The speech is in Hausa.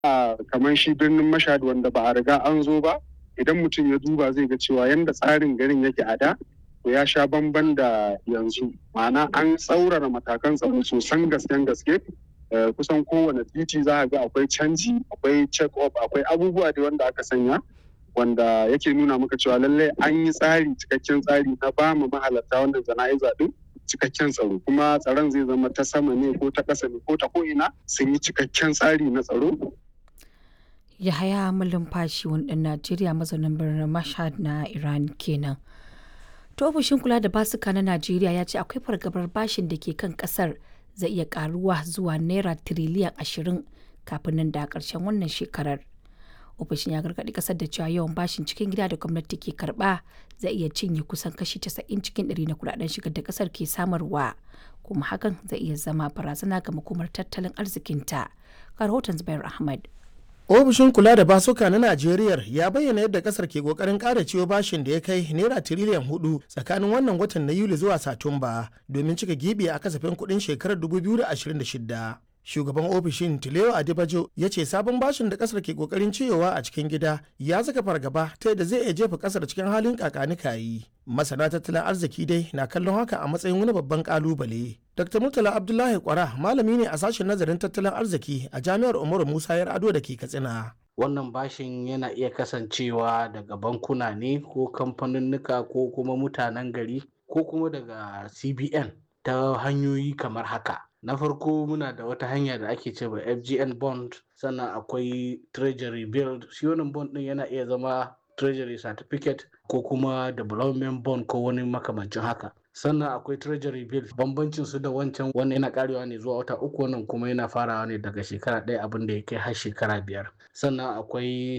a kamar shi birnin mashhad wanda ba a riga an zo ba idan mutum ya duba zai ga cewa yanda tsarin garin yake a da to ya sha bamban da yanzu ma'ana an tsaurara matakan tsaro sosan gasken gaske kusan kowane titi za a ga akwai canji akwai check up akwai abubuwa da wanda aka sanya wanda yake nuna maka cewa lallai an yi tsari cikakken tsari na ba mu mahalarta wannan jana'iza din cikakken tsaro kuma tsaron zai zama ta sama ne ko ta ƙasa ne ko ta ko'ina sun yi cikakken tsari na tsaro Yahaya Malumfashi wani ɗan Najeriya mazaunin birnin Mashhad na Iran kenan. To ofishin kula da basuka na Najeriya ya ce akwai fargabar bashin da ke kan kasar zai iya karuwa zuwa naira tiriliyan ashirin kafin nan da ƙarshen wannan shekarar. Ofishin ya gargaɗi kasar da cewa yawan bashin cikin gida da gwamnati ke karɓa zai iya cinye kusan kashi 90 cikin ɗari na kudaden shigar da kasar ke samarwa kuma hakan zai iya zama barazana ga makomar tattalin arzikinta. Ga rahoton Zubair Ahmad. ofishin kula da basuka na najeriya ya bayyana yadda kasar ke kokarin kara ciwo bashin da ya kai naira tiriliyan hudu tsakanin wannan watan na yuli zuwa satumba domin cika gibi a kasafin kudin shekarar 2026 shugaban ofishin tileo adibajo ya ce sabon bashin da kasar ke kokarin ciyowa a cikin gida ya saka fargaba ta yadda zai iya jefa kasar cikin halin kakanikayi masana tattalin arziki dai na kallon haka a matsayin wani babban kalubale dr murtala abdullahi kwara malami ne a sashen nazarin tattalin arziki a jami'ar umaru musa yar ado da ke katsina wannan bashin yana iya kasancewa daga bankuna ne ko kamfaninnika ko kuma mutanen gari ko kuma daga cbn ta hanyoyi kamar haka na farko muna da wata hanya da ake cewa fgn bond sannan akwai treasury bill shi wannan bond din yana iya zama treasury certificate ko kuma development bond ko wani makamancin haka sannan akwai treasury bill bambancin su da wancan wannan yana karewa ne zuwa wata uku wannan kuma yana farawa ne daga shekara ɗaya abin da ya kai har shekara biyar sannan akwai